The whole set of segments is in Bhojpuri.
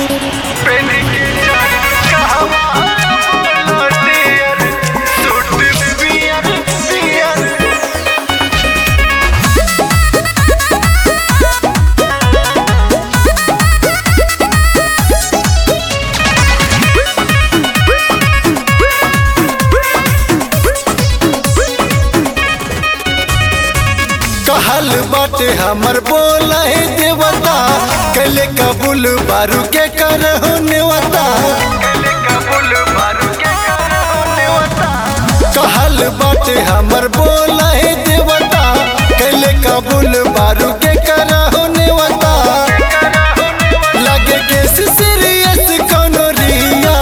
कहल बाटे हमर बोला है देवता कले कबूल बारू के करहु नेवता कहल बाटे हमर बोला है देवता कले कबूल बारू के करहु नेवता लगे के सीरियस कोनो रिया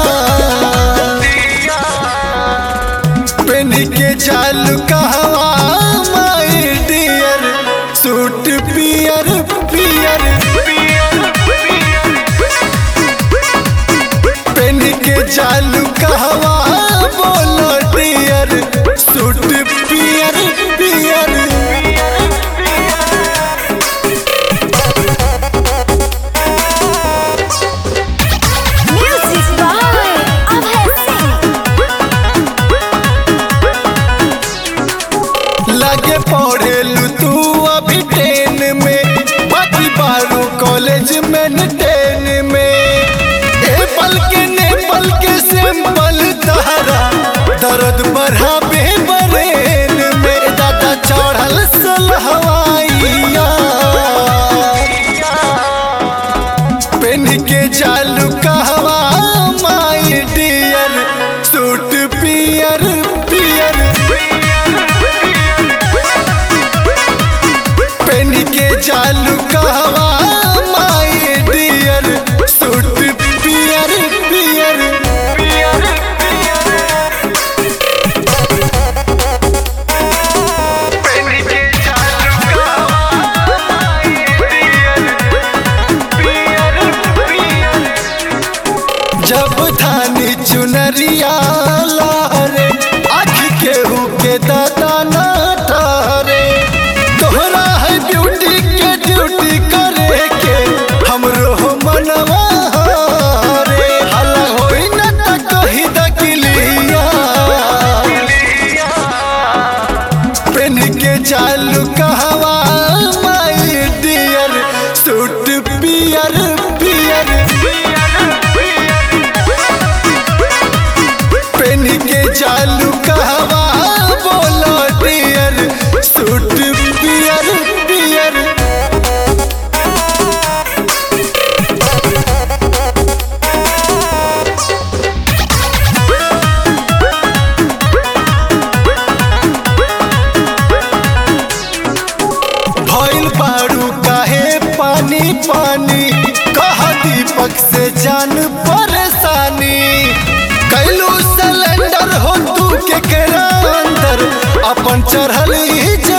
पेन के चालू कहवा माय डियर सूट पियर पियर पेन के चालू कहवा बोलो डियर सूट पियर पियर Music by Abhay Singh. लगे पढ़ेलू तू अभी टेन में बाकी बारू कॉलेज में न टेन में एप्पल के नेपाल के सिंपल तहरा दर्द बढ़ाबे बरेन में दादा चढ़ल सल हवाइया पेन के चालू कहवा माय डियर सूट पियर पियर पेन के चालू कहवा माय डियर सूट पियर पियर पियर पेन के चालू कहवा माय डियर पियर पियर जब थानी चुनरिया लहरे आँख केहू के दादा न ठहरे तोहरा है ब्यूटी के ड्यूटी करे के हमरो हो मनवा रे हला होई न त कही दकिलिया पेन के चालू कहवा माय डियर सूट पियर पियर पेन के चालू कहवा बोलो डियर सूट पियर पियर भइल बारू काहे पानी पानी कह दीपक से जान परेशानी कैलू सिलेंडर हो तू के केरा अंदर अपन चढ़ल ही